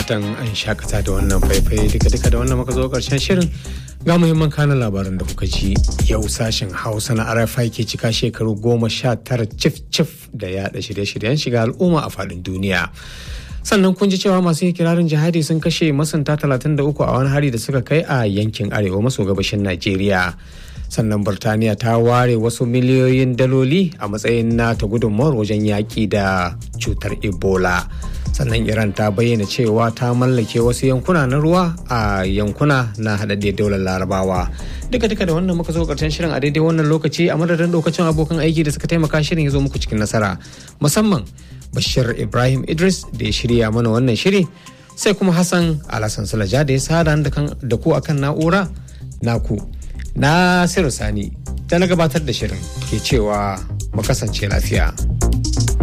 fatan an shakata da wannan faifai duka-duka da wannan muka zo karshen shirin ga muhimman kanan labaran da kuka ji yau sashen hausa na rfi ke cika shekaru goma sha tara cif-cif da yaɗa shirye-shiryen shiga al'umma a faɗin duniya sannan kun ji cewa masu kirarin jihadi sun kashe masanta 33 a wani hari da suka kai a yankin arewa maso gabashin najeriya sannan burtaniya ta ware wasu miliyoyin daloli a matsayin nata gudunmawar wajen yaƙi da cutar ebola sannan iran ta bayyana cewa ta mallake wasu yankuna na ruwa a yankuna na haɗaɗɗiyar daular larabawa duka duka da wannan muka zo karshen shirin a daidai wannan lokaci a madadin lokacin abokan aiki da suka taimaka shirin ya zo muku cikin nasara musamman bashir ibrahim idris da ya shirya mana wannan shiri sai kuma hassan alhassan sulaja da ya sada da ku akan na'ura naku Nasiru Sani ta na gabatar da shirin ke cewa mu kasance lafiya.